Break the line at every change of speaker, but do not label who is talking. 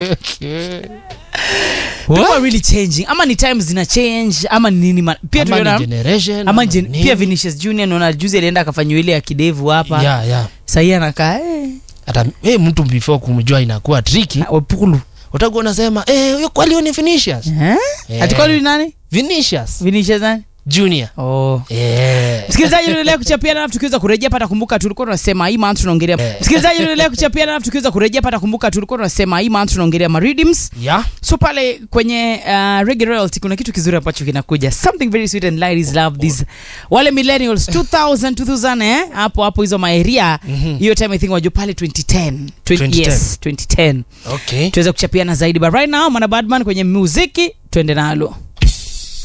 People are really changing ama ni times zina change ama ni nini ma- pia
Ama ni
tuliona
generation,
ama
ama
gen,
nini.
pia Vinicius Junior naona juzi alienda akafanywa ile ya kidevu hapa
Yeah, yeah.
sahii anakaa eh,
hata hey, mtu before kumjua inakuwa triki
Wapulu
utakuwa unasema eh, huyo kwali huyo ni Vinicius
eh?
Eh.
Ati kwani ni nani
Vinicius
Vinicius nani
Junior
oh
eh.
msikilizaji unaendelea kuchapiana alafu tukiweza kurejea pata kumbuka tulikuwa tunasema hii month tunaongelea
Eh.
msikilizaji unaendelea kuchapiana alafu tukiweza kurejea pata kumbuka tulikuwa tunasema hii month tunaongelea maridims
yeah.
so pale kwenye uh, reggae royalty kuna kitu kizuri ambacho kinakuja something very sweet and ladies love this wale millennials 2000 2000 eh hapo hapo hizo maeria
Mhm.
hiyo time i think wajua pale 2010 20, yes 2010
okay
tuweze kuchapiana zaidi but right now mana badman kwenye muziki twende nalo